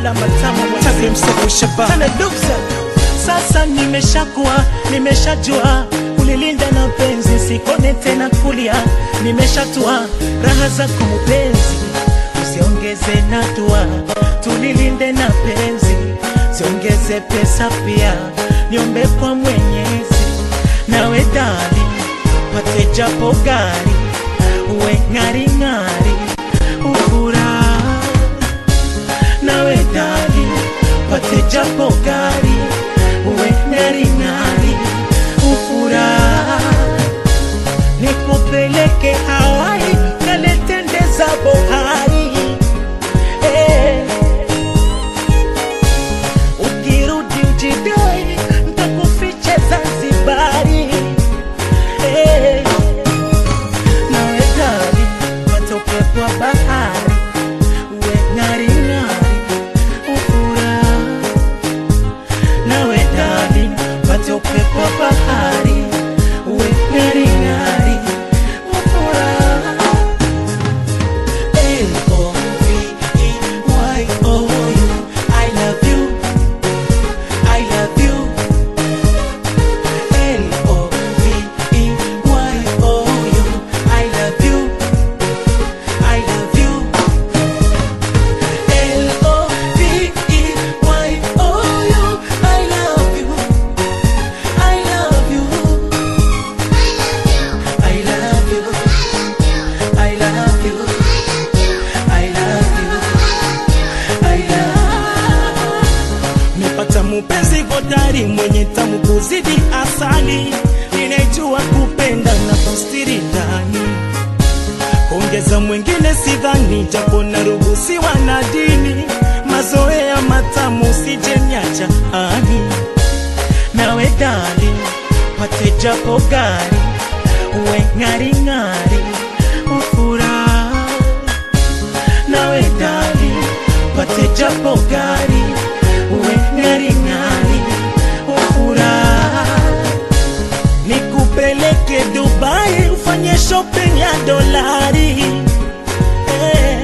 la matamu Tabia msefu shaba Tana duksa Sasa nimeshakuwa nimeshajua kulilinda na penzi sikone tena kulia nimeshatua raha zako mpenzi usiongeze na dua tulilinde na penzi siongeze pesa pia niombe kwa mwenyezi nawe dali pate japo gari uwe ng'aring'ari ufuraha nawe dali pate japo gari uwe ng'aring'ari ufuraha nikupeleke Hawaii kaletendeza bohari eh. Ukirudi ujidai ntakufiche Zanzibari eh. Nawe gari matoke kwa bahari uwe ng'aring'ari ufuraha nawe dali matoke kwa bahari uwe ng'aring'ari ufuraha L-O-V-E-Y-O-U I love you I love you L-O-V-E-Y-O-U I love you I love you L-O-V-E-Y-O-U I love you I love you I love you I love you I love you I love Nimepata mupenzi hodari mwenye tamu kuzidi asali, ninajua kupenda na kustiri ndani. Ongeza mwingine sidhani, japo naruhusiwa na dini, mazoea matamu sijenyacha ani nawe dali pate japo gari uwe ng'aring'ari ufuraha nawe dali pate japo gari uwe ng'aring'ari ufuraha nikupeleke Dubai ufanye shopping ya dolari eh.